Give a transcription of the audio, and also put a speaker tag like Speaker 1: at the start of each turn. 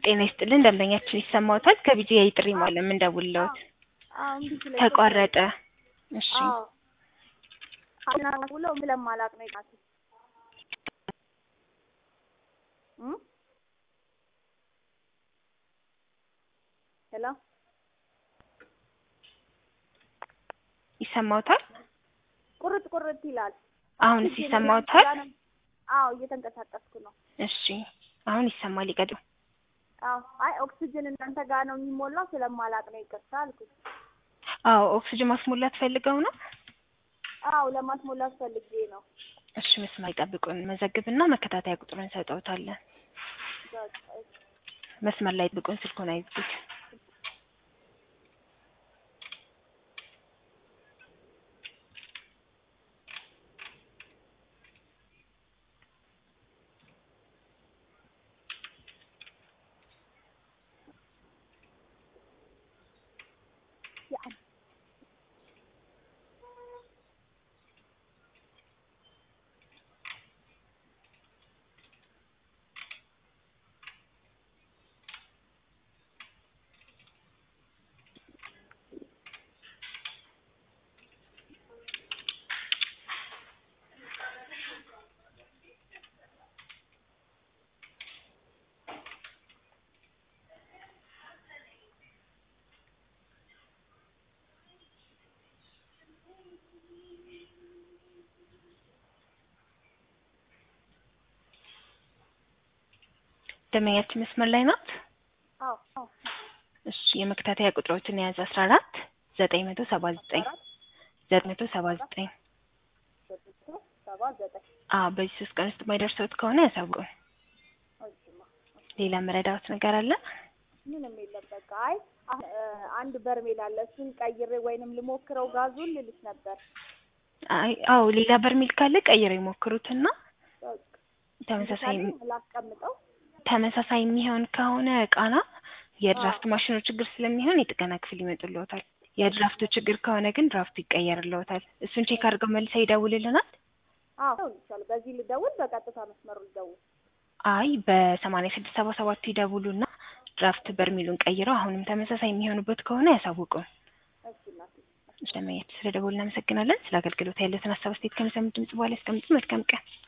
Speaker 1: ጤና ይስጥልን ደንበኛችን ይሰማዎታል? ከቢጂአይ ጥሪ ነው የምንደውልልዎት።
Speaker 2: አዎ እምቢ ስለኝ
Speaker 1: ተቋረጠ። እሺ
Speaker 2: አዎ አናውለው ስለማላውቅ ነው የጣልኩት እ ሄሎ
Speaker 1: ይሰማዎታል?
Speaker 2: ቁርጥ ቁርጥ ይላል።
Speaker 1: አሁንስ ይሰማዎታል?
Speaker 2: አዎ እየተንቀሳቀስኩ ነው።
Speaker 1: እሺ አሁን ይሰማል። ይቀጥሉ።
Speaker 2: አዎ አይ ኦክሲጅን እናንተ ጋር ነው የሚሞላው ስለማላውቅ ነው ይቅርታ አልኩት።
Speaker 1: አዎ ኦክሲጅን ማስሞላት ፈልገው ነው?
Speaker 2: አዎ ለማስሞላት ፈልጌ ነው።
Speaker 1: እሺ መስመር ይጠብቁን። መዘግብና መከታተያ ቁጥሩን እንሰጠውታለን።
Speaker 2: በቃ እሺ።
Speaker 1: መስመር ላይ ይጠብቁን። ስልኩን አይዝጉት።
Speaker 2: يعني
Speaker 1: ደንበኛችን መስመር ላይ ናት?
Speaker 2: አዎ አዎ
Speaker 1: እሺ የመከታተያ ቁጥሮችን የያዘ አስራ አራት ዘጠኝ መቶ ሰባ ዘጠኝ ዘጠኝ መቶ ሰባ ዘጠኝ
Speaker 2: ዘጠኝ ሰባ ዘጠኝ
Speaker 1: አዎ በዚህ ሶስት ቀን ውስጥ የማይደርሰውት ከሆነ ያሳውቁን።
Speaker 2: እሺማ
Speaker 1: ሌላ መረዳዎት ነገር አለ?
Speaker 2: ምንም የለም በቃ አይ አሁን እ አንድ በርሜል አለ እሱን ቀይሬ ወይንም ልሞክረው ጋዙን ልልሽ ነበር
Speaker 1: አይ አዎ ሌላ በርሜል ካለ ቀይረው ይሞክሩትና
Speaker 2: በቃ
Speaker 1: ተመሳሳይ
Speaker 2: ላስቀምጠው
Speaker 1: ተመሳሳይ የሚሆን ከሆነ ቃና የድራፍት ማሽኑ ችግር ስለሚሆን የጥገና ክፍል ይመጡልዎታል። የድራፍቱ ችግር ከሆነ ግን ድራፍቱ ይቀየርልዎታል። እሱን ቼክ አድርገው መልሰው ይደውልልናል።
Speaker 2: አዎ ይቻላል በዚህ ልደውል በቀጥታ መስመሩ ልደውል
Speaker 1: አይ በሰማንያ ስድስት ሰባ ሰባቱ ይደውሉና ድራፍት በርሚሉን ቀይረው አሁንም ተመሳሳይ የሚሆኑበት ከሆነ ያሳውቁን።
Speaker 2: እሺ እናቴ
Speaker 1: ስለማየት ስለ ደወሉ እናመሰግናለን። ስለ አገልግሎት ያለትን ሀሳብ አስተያየት ከሚሰሙት ድምጽ በኋላ ያስቀምጡ። መልካም ቀን።